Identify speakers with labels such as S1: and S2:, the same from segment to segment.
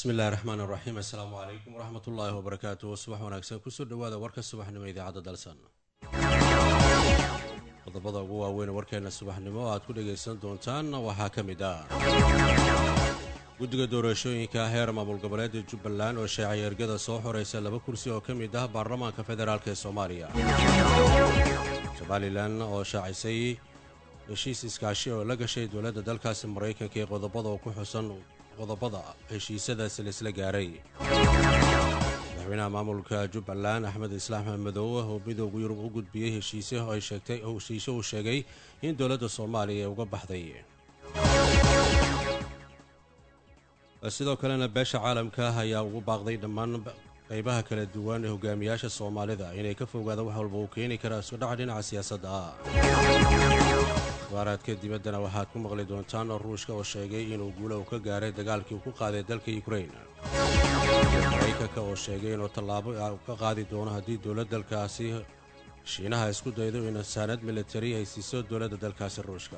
S1: bismillahi raxmaan raxiim assalaamu calaykum waraxmat ullaahi wabarakaatuh subax wanaagsan kusoo dhawaada warka subaxnimo idaacadda dalsan qodobada ugu waaweyn warkeena subaxnimo aad ku dhagaysan doontaan waxaa ka mid ah guddiga doorashooyinka heer maamul goboleeda jubbaland oo sheecay ergada soo xoraysa laba kursi oo ka mid ah baarlamaanka federaalk ee soomaaliya somalilan oo shaacisay heshiis iskaashi oo la gashay dowladda dalkaasi maraykanka ee qodobada oo ku xusan qodobada heshiisadaasi laisla gaaray madaxweynaha maamulka jubbaland axmed islaam madow oo midooda yurub u gudbiyey heshiise ay sheegtay heshiise uu sheegay in dowladda soomaaliya ay uga baxday sidoo kalena beesha caalamka ayaa ugu baaqday dhammaan qaybaha kala duwan ee hogaamiyaasha soomaalida inay ka fogaadaan wax walba uu keeni kara iskudhaca dhinaca siyaasadda ah akhbaaraadka dibaddana waxaad ku maqli doontaan ruushka oo sheegay inuu guula uu ka gaaray dagaalkii uu ku qaaday dalka yukrain maraykanka oo sheegay inuu tallaabo ka qaadi doono haddii dowlad dalkaasi shiinaha isku daydo in saanad militari ay siiso dowladda dalkaasi ruushka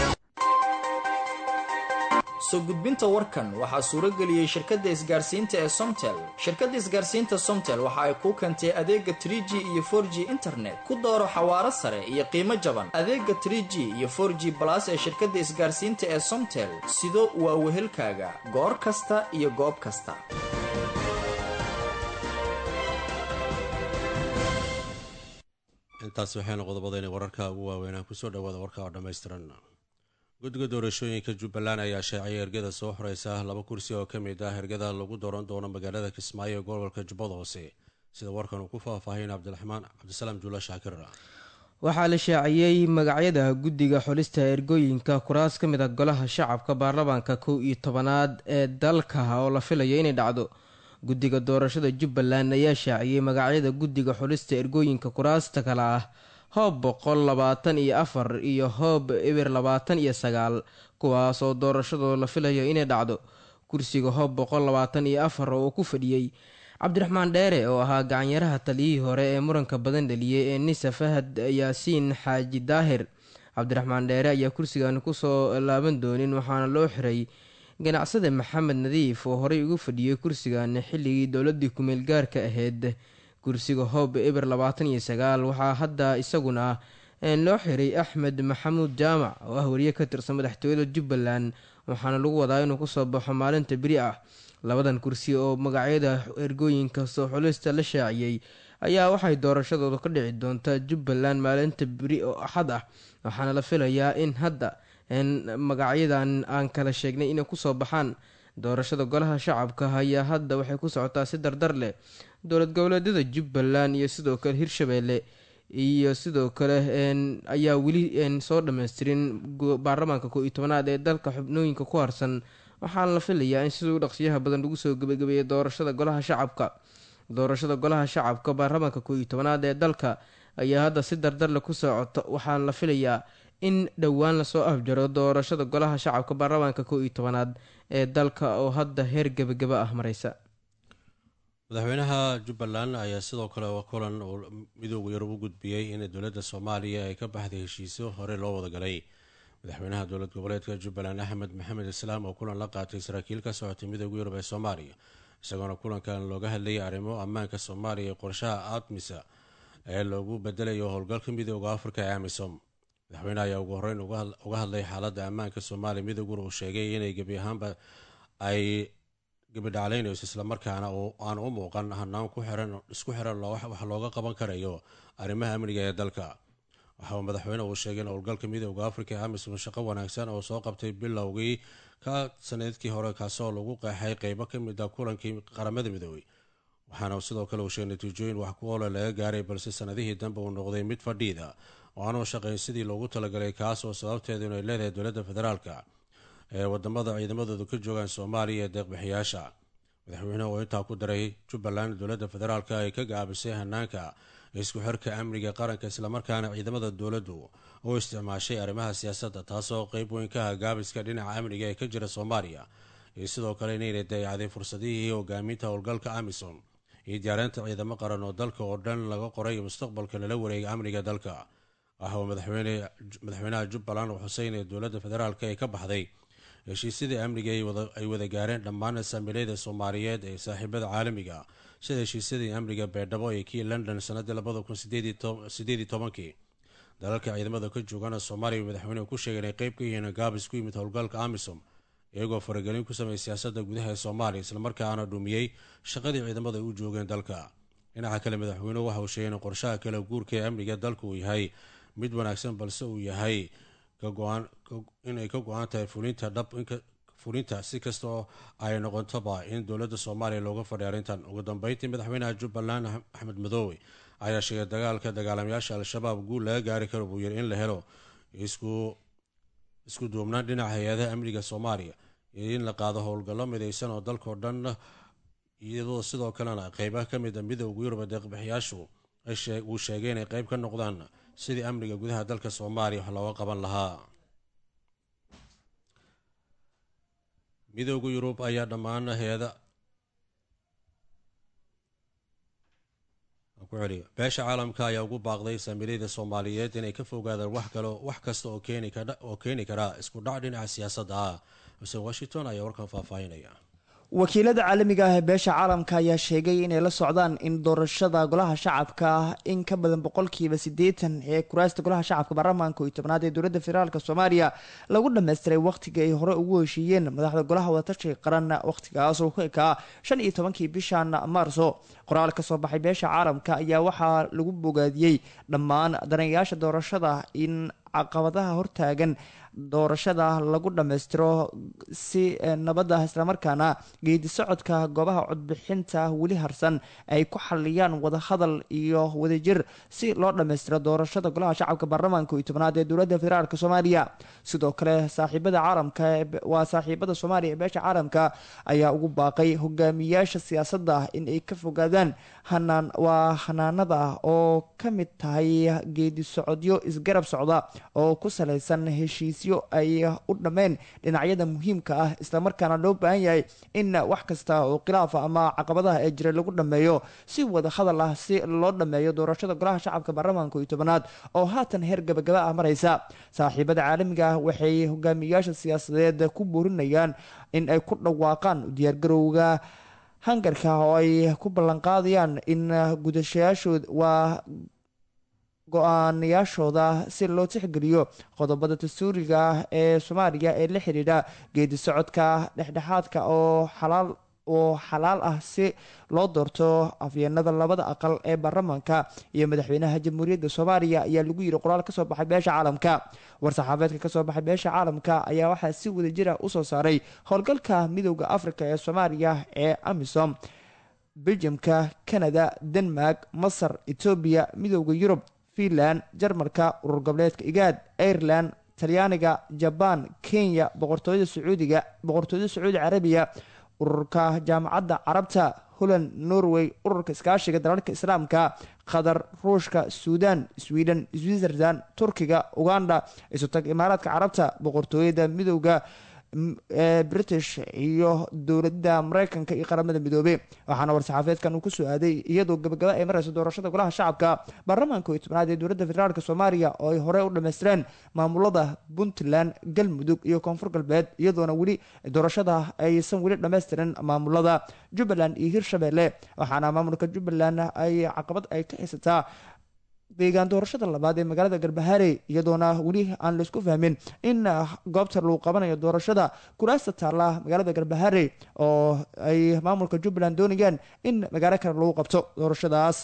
S2: soo gudbinta warkan waxaa suuro geliyey shirkadda isgaarsiinta ee somtel shirkadda isgaarsiinta somtel waxa ay kuu keentay adeega tr g iyo for g internet ku dooro xawaaro sare iyo qiimo jaban adeega tr g iyo for g balas ee shirkadda isgaarsiinta ee somtel sido waa wehelkaaga goor kasta iyo goob kasta
S1: intaas waxaynu qodobadayna wararka ugu waaweynaan kusoo dhawaada warka oo dhammaystiran guddiga doorashooyinka jubbaland ayaa sheecay ergada soo xoreysa laba kursi oo ka mid ah ergada lagu dooran doono magaalada kismaayo ee gobolka jubbada hoose sida warkan uu ku faahfaahin cabdiraxmaan cabdisalaam juula shaakir
S3: waxaa la shaaciyey magacyada guddiga xulista ergooyinka kuraas ka mid a golaha shacabka baarlamaanka kow iyo tobanaad ee dalka oo la filayo inay dhacdo guddiga doorashada jubbaland ayaa shaaciyey magacyada guddiga xulista ergooyinka kuraasta kale ah hoob boqol labaatan iyo afar iyo hoob eber labaatan iyo sagaal kuwaas oo doorashadoo la filayo inay dhacdo kursiga hoob boqol labaatan iyo afar oo uu ku fadhiyey cabdiraxmaan dheere oo ahaa gacanyaraha taliyihii hore ee muranka badan dhaliyey ee nisa fahad yaasiin xaaji daahir cabdiraxmaan dheere ayaa kursigan kusoo laaban doonin waxaana loo xiray ganacsade maxamed nadiif oo horey ugu fadhiyey kursigan xilligii dowladii kumeel gaarka ahayd kursiga hoob eber labaatan iyo sagaal waxaa hadda isaguna loo xiray axmed maxamuud jaamac oo ah wariye ka tirsan madaxtooyada jubbaland waxaana lagu wadaa inuu kusoo baxo maalinta beri ah labadan kursi oo magacyada ergooyinka soo xulista la shaaciyey ayaa waxay doorashadooda ka dhici doontaa jubbaland maalinta beri oo axad ah waxaana la filayaa in hadda magacyadan aan kala sheegnay inay kusoo baxaan doorashada golaha shacabka ayaa hadda waxay ku socotaa si dardar leh dowlad goboleedyada jubbaland iyo sidoo kale hirshabeelle iyo sidoo kale ayaa weli soo dhammaystirin baarlamaanka koo iyo tobanaad ee dalka xubnooyinka ku harsan waxaana la filayaa in siduu dhaqsiyaha badan lagu soo gebagabeeyay doorashada golaha shacabka doorashada golaha shacabka baarlamaanka koo iyo tobanaad ee dalka ayaa hadda si dardarle ku socota waxaana la filayaa in dhowaan lasoo afjaro doorashada golaha shacabka baarlamaanka koo iyo tobanaad ee dalka oo hadda heer gebagaba ah mareysa
S1: madaxweynaha jubbaland ayaa sidoo kale kulan uu midooda yurub u gudbiyey in dowladda soomaaliya ay ka baxday heshiisyo hore loo wadagalay madaxweynaha dowlad goboleedka jubbaland axmed maxamed islaam oo kulan la qaatay saraakiil ka socotay midooda yurub ee soomaaliya isagoona kulankan looga hadlayay arrimo ammaanka soomaaliya ee qorshaha admisa ee loogu bedelayo howlgalka midooda afrika ee amisom madaxweyneha ayaa ugu horeyn uga hadlay xaaladda ammaanka soomaaliya midooguna uu sheegay inay gebi ahaanba ay gebidhaclaynayso islamarkaana aan u muuqan hanaan isku xiran wax looga qaban karayo arrimaha amniga ee dalka waxa uu madaxweyne uu sheegay in howlgalka midooda afrika ee amisom shaqo wanaagsan oo soo qabtay bilowgii ka sanadkii hore kaasoo lagu qeexay qeybo ka mid a kulankii qaramada midoobey waxaana sidoo kale uu sheegay natiijooyin wax ku oola laga gaaray balse sanadihii dambe uu noqday mid fadhiida oo aanu shaqayn sidii loogu talagalay kaas oo sababteedu inay leedahay dowladda federaalka ee wadamada ciidamadoodu ka joogaan soomaaliya ee deeqbixiyaasha madaxweynehu oo intaa ku daray jubbaland dowladda federaalka ay ka gaabisay hanaanka isku xirka amniga qaranka islamarkaana ciidamada dowladdu u isticmaashay arrimaha siyaasadda taasoo qeyb weyn ka ah gaabiska dhinaca amniga ee ka jira soomaaliya iyo sidoo kale inayna dayacday fursadihii hogaaminta howlgalka amisom iyo diyaarinta ciidamo qaran oo dalka oo dhan laga qoray mustaqbalka lala wareega amniga dalka waxa uu madaxweynaha jubbaland uu xusay inay dowladda federaalka ay ka baxday heshiisyadii amniga ay wada gaareen dhammaan saamiilayda soomaaliyeed ee saaxiibada caalamiga sida heshiisyadii amniga beedhabo ee kii london sanadii labada kun sideedii tobankii dalalka ciidamada ka joogana soomaaliya madaxweynuhu ku sheegay inay qeyb ka yihiin gaabis ku yimid howlgalka amisom iyagoo faragelin ku sameeyay siyaasadda gudaha ee soomaaliya islamarkaana dhumiyey shaqadii ciidamada ay u joogeen dalka dhinaca kale madaxweynuhu waxa uu sheegay in qorshaha kale guurka ee amniga dalka uu yahay mid wanaagsan balse uu yahay inay ka go-an tahay fulinta dhab fulinta si kasta oo ay noqontoba in dowladda soomaaliya looga fadhiy arrintan ugu dambeyntii madaxweynaha jubbaland axmed madoobe ayaa sheegay dagaalka dagaalamayaasha al-shabaab guul laga gaari karo buu yiri in la helo isku duubnaan dhinaca hay-adaha amniga soomaaliya iyo in la qaado howlgallo midaysan oo dalkao dhan iyadoo sidoo kalena qeybaha ka mid a midowga yurub deeqbixiyaashu uu sheegay inay qeyb ka noqdaan sidii amniga gudaha dalka soomaaliya wax looga qaban lahaa midowda yurub ayaa dhammaan hay-ada beesha caalamka ayaa ugu baaqday saamiilayda soomaaliyeed inay ka fogaadaan wax kale wax kasta oo keeni kara isku dhac dhinaca siyaasadda ah xuseen washington ayaa warkan faahfaahinaya
S4: wakiilada caalamiga ah ee beesha caalamka ayaa sheegay inay la socdaan in doorashada golaha shacabka in ka badan boqolkiiba siddeetan ee kuraasta golaha shacabka baarlamaanka iyo tobnaad ee dowladda federaalk soomaaliya lagu dhammaystiray wakhtiga ay hore ugu heshiiyeen madaxda golaha wadatashiga qaran wakhtigaas oo ku ekaa shan iyo tobankii bishan maarso qoraal ka soo baxay beesha caalamka ayaa waxaa lagu bogaadiyey dhammaan danayaasha doorashada in caqabadaha hortaagan doorashada lagu dhammaystiro si nabadda islamarkaana geedi socodka goobaha codbixinta weli harsan ay ku xaliyaan wadahadal iyo wadajir si loo dhammaystiro doorashada golaha shacabka baarlamaanka iyo tobnaad ee dowladda federaalk soomaaliya sidoo kale saaxiibada caalamka waa saaxiibada soomaaliya ee beesha caalamka ayaa ugu baaqay hogaamiyaasha siyaasadda in ay ka fogaadaan hanaan waa hanaanada oo ka mid tahay geedi socodyo isgarab socda oo ku salaysan heshiis ay u dhammeen dhinacyada muhiimka ah islamarkaana loo baahan yahay in wax kasta oo khilaafa ama caqabadaha ee jiray lagu dhammeeyo si wada hadal ah si loo dhammeeyo doorashada golaha shacabka baarlamaanka iyo tobanaad oo haatan heer gabagaba ah maraysa saaxiibada caalamiga ah waxay hogaamiyayaasha siyaasadeed ku boorinayaan in ay ku dhawaaqaan diyaargarowga hangarka oo ay ku ballanqaadayaan in gudashayaashood waa go-aanayaashooda si loo tixgeliyo qodobada dastuuriga ah ee soomaaliya ee la xidhiidha geedi socodka dhexdhexaadka oo xalaal oo xalaal ah si loo doorto afyeenada labada aqal ee baarlamaanka iyo madaxweynaha jamhuuriyadda soomaaliya ayaa lagu yiri qoraal kasoo baxay beesha caalamka war-saxaafeedka kasoo baxay beesha caalamka ayaa waxaa si wadajira usoo saaray howlgalka midowda afrika ee soomaaliya ee amisom beljamka canada denmark masar etoobiya midowda yurub finland jarmalka urur goboleedka igaad ireland talyaaniga jabaan kenya boqortooyada sacuudiga boqortooyada sacuudi carabiya ururka jaamacadda carabta holland norway ururka iskaashiga dalalka islaamka qatar ruushka suudan sweden switzerland turkiga uganda isutag imaaraadka carabta boqortooyada midowda british iyo dowladda mareykanka iyo qaramada midoobey waxaana war-saxaafeedkan uu kusoo aaday iyadoo gabagaba ay mareyso doorashada golaha shacabka baarlamaanka iyo tobnaad ee dowladda federaalk soomaaliya oo ay hore u dhammaystireen maamulada puntland galmudug iyo koonfur galbeed iyadoona weli doorashada aysan weli dhammaystirin maamulada jubbaland iyo hirshabelle waxaana maamulka jubbaland ay caqabad ay ka haysataa deegaan doorashada labaad ee magaalada garbaharey iyadoona weli aan laisku fahmin in goobta lagu qabanayo doorashada kuraasta taalla magaalada garbaharey oo ay maamulka jubbaland doonayaan in magaalo kale lagu qabto doorashadaas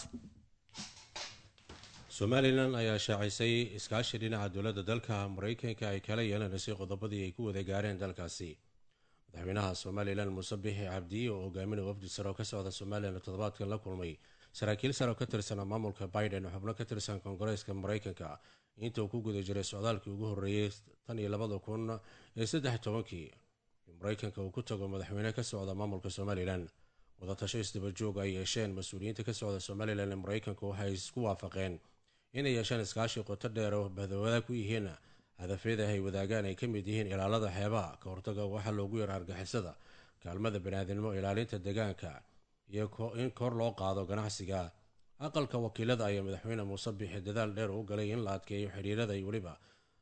S1: somalilan ayaa shaacisay iskaashi dhinaca dowladda dalka mareykanka ay kala yeelanaysay qodobadii ay ku wada gaareen dalkaasi madaxweynaha somalilan muuse bixi cabdi oo hogaaminaya wafdi sare oo ka socda somalilan toddobaadkan la kulmay saraakiil sare oo ka tirsan maamulka biden oo xubno ka tirsan koongareeska mareykanka inta uu ku guda jiray socdaalkii ugu horreeyey tan iyo labada kun iyo saddex tobankii mareykanka uu ku tago madaxweyne ka socda maamulka somalilan wadatasho isdabajoog ay yeesheen mas-uuliyiinta ka socda somalilan ee mareykanka waxay isku waafaqeen inay yeeshaan iskaashi qoto dheer oo badawada ku yihiin hadafyada ay wadaagaan ay ka mid yihiin ilaalada xeebaha ka hortaga waxaa loogu yara argixisada kaalmada baniaadinimo ilaalinta deegaanka iyo in kor loo qaado ganacsiga aqalka wakiilada ayaa madaxweyne muuse bixi dadaal dheer u galay in la adkeeyo xiriirada iyo weliba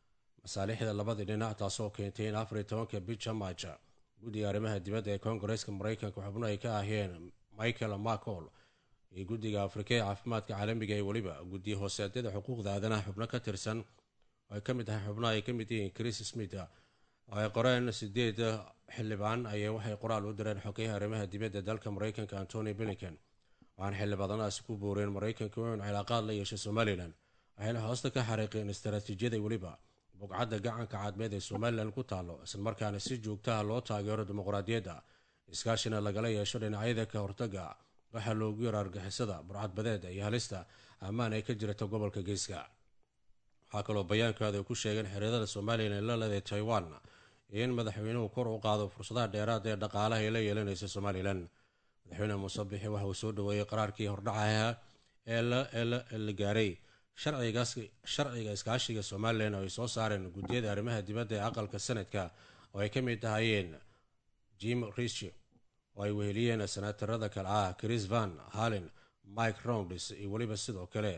S1: masaalixda labadii dhinac taasoo keentay in afar iyo tobanka bisha maaja guddiga arrimaha dibadda ee koongareeska mareykanka xubno ay ka aheen michael macol iyo guddiga afrika ee caafimaadka caalamiga ee weliba guddiya hooseedyada xuquuqda aadanaha xubno ka tirsan oo ay ka mid tahay xubnaha ay ka mid yihiin chris smith oo ay qoreen sideed xildhibaan ayay waxay qoraal u direen xogeyaha arrimaha dibadda dalka mareykanka antony blinken waxaana xildhibaanadaasi ku booreen mareykanka inuu cilaaqaad la yeeshay somalilan waxayna hoosta ka xariiqeen istaraatiijiyada weliba bugcadda gacanka cadmeed ee somalilan ku taalo islamarkaana si joogtaha loo taageero dimuqraadiyadda iskaashina lagala yeesho dhinacyada ka hortaga waxaa loogu yaro argixisada burcadbadeeda iyo halista ammaan ay ka jirta gobolka geeska waxaa kaloo bayaankooda ay ku sheegeen xiriirada somalilan la leeday taiwan in madaxweynuhu kor u qaado fursadaha dheeraad ee dhaqaalaha ay la yeelanaysa somalilan madaxweyne muuse bixi waxa uu soo dhaweeyey qaraarkii hordhacaha ee la gaaray sharciga iskaashiga somalilan oo ay soo saareen guddiyada arrimaha dibadda ee aqalka sanadka oo ay ka mid tahayeen jim risch oo ay weheliyeen senaatarada kale ah chris van hallen mike rounds iyo weliba sidoo kale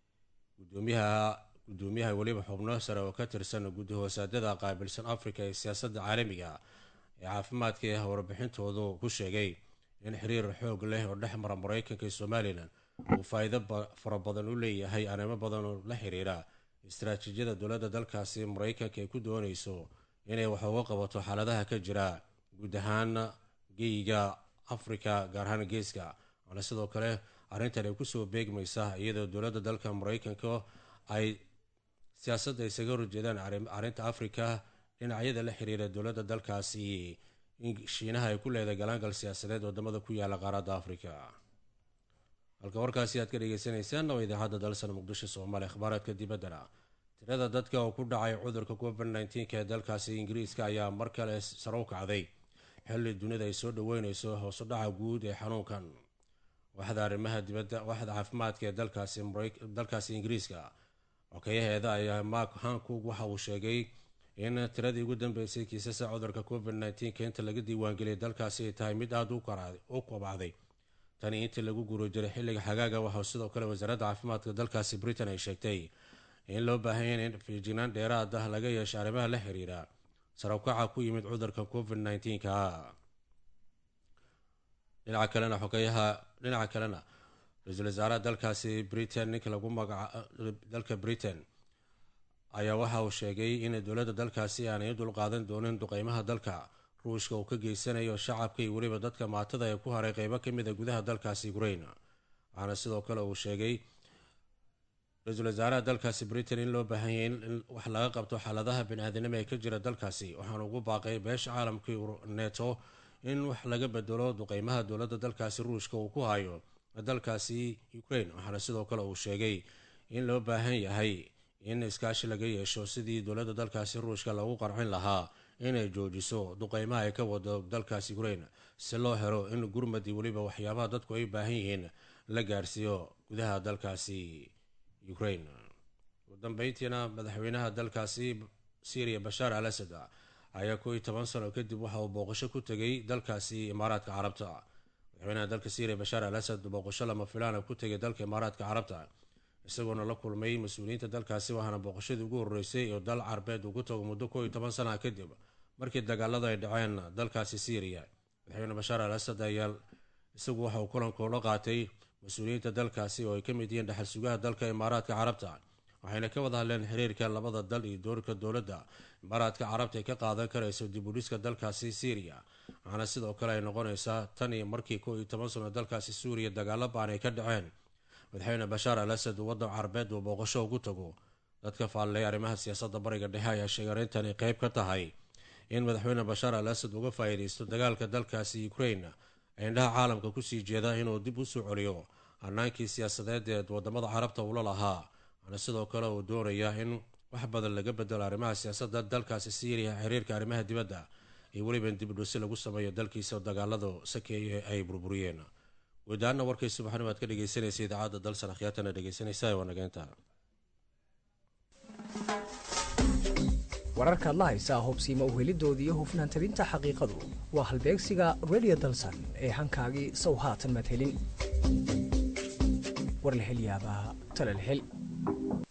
S1: gudoomiyaha weliba xubno sare oo ka tirsan guddi hoosaadada qaabilsan africa ee siyaasadda caalamiga ee caafimaadka ee warbixintoodu ku sheegay in xiriir xoog leh oo dhex mara mareykanka iyo somalilan uu faa-iido fara badan u leeyahay arrimo badan oo la xiriira istaraatiijiyada dowladda dalkaasi mareykanka ay ku doonayso inay wax uga qabato xaaladaha ka jira guud ahaan geyiga afrika gaar ahaan geeska waana sidoo kale arrintan ay kusoo beegmaysa iyadoo dowladda dalka mareykanka ay siyaasadda isaga horjeedaan arrinta afrika dhinacyada la xiriira dowladda dalkaasi shiinaha ay ku leedahay galaangal siyaasadeed wadamada ku yaala qaaradda afrika halka warkaasi aad ka dhegeysaneysaan oo idaacadda dalsan muqdisho soomaaliya akhbaaraadka dibaddana tirada dadka oo ku dhacay cudurka covid nneteen-ka ee dalkaasi ingiriiska ayaa mar kale saro u kacday xilli dunida ay soo dhaweyneyso hoosudhaca guud ee xanuunkan waxda arrimaha dibadda waxda caafimaadka ee dalkaasi dalkaasi ingiriiska xokeyaheeda ayaa mark hankug waxa uu sheegay in tiradii ugu dambeysay kiisasa cudurka covid nneteen-ka inta laga diiwaangeliyay dalkaasi ay tahay mid aada u kobacday tani intii lagu guro jiray xilliga xagaaga waxaa sidoo kale wasaaradda caafimaadka dalkaasi britain ay sheegtay in loo baahanya in fiijignaan dheeraad ah laga yeesha arrimaha la xiriira sarabkaca ku yimid cudurka covid nneteen-ka dhinaca kalena xogeyaha dhinaca kalena ra-iisul wasaaraha dalkaasi britain ninka lagu magaca dalka britain ayaa waxa uu sheegay in dowladda dalkaasi aanay u dulqaadan doonin duqeymaha dalka ruushka uu ka geysanayo shacabka iyo weliba dadka maatada ee ku haray qeybo ka mid a gudaha dalkaasi ukrain waxaana sidoo kale uu sheegay ra-iisul wasaaraha dalkaasi britain in loo baahanyay in wax laga qabto xaaladaha bani-aadinimo ee ka jira dalkaasi waxaana ugu baaqay beesha caalamkii neto in wax laga bedelo duqeymaha dowladda dalkaasi ruushka uu ku hayo dalkaasi ukrain waxaana sidoo kale uu sheegay in loo baahan yahay in iskaashi laga yeesho sidii dowladda dalkaasi ruushka lagu qarxin lahaa inay joojiso duqeymaha ay ka wado dalkaasi ukrain si loo helo in gurmadi weliba waxyaabaha dadku ay baahan yihiin la gaarsiiyo gudaha dalkaasi ukrain ugu dambeyntiina madaxweynaha dalkaasi syriya bashaar al asad ayaa koo iyo toban sano kadib waxa uu booqasho ku tegay dalkaasi imaaraadka carabta madaxweynaha dalka syriya bashaar al asad booqasho lama filaana ku tegay dalka imaaraadka carabta isagoona la kulmay mas-uuliyiinta dalkaasi waxaana booqashadii ugu horreysay oo dal carbeed uu ku tago muddo koo iyo toban sana kadib markii dagaalada ay dhaceen dalkaasi syriya madaxweyne bashaar al asad ayaa isagu waxa uu kulankoola qaatay mas-uuliyiinta dalkaasi oo ay ka mid yihiin dhexal sugaha dalka imaaraadka carabta waxayna ka wada hadleen xiriirka labada dal iyo doorka dowladda imaaraadka carabta ay ka qaadan karayso dib u dhiska dalkaasi syriya waxaana sidoo kale ay noqonaysaa tan iyo markii koo iyo toban sano dalkaasi suuriya dagaalo baan ay ka dhaceen madaxweyne bashaar al asad waddan carabeed uu booqasho ugu tago dadka faalleeya arrimaha siyaasadda bariga dhexe ayaa sheegay arrintani qeyb ka tahay in madaxweyne bashaar al asad uga faa-iideysto dagaalka dalkaasi ukrain ay indhaha caalamka kusii jeeda inuu dib usoo celiyo hanaankii siyaasadeed ee wadamada carabta uula lahaa waxaana sidoo kale uu doonayaa in wax badan laga bedelo arrimaha siyaasadda dalkaasi syriya xiriirka arrimaha dibadda iyo weliba in dibdhusi lagu sameeyo dalkiisa dagaaladu sakeeye ay burburiyeen guudahaana warkay subaxnimo aad ka dhegeysanaysa idaacadda dalsan akhyaatana dhegeysanaysa waa nageynta
S5: wararkaad la haysaa hubsiima uhelidooda iyo hufnaan tabinta xaqiiqadu waa halbeegsiga redio dalsan ee hankaagii sow haatan madhelin war la hel yaabaa tala la hel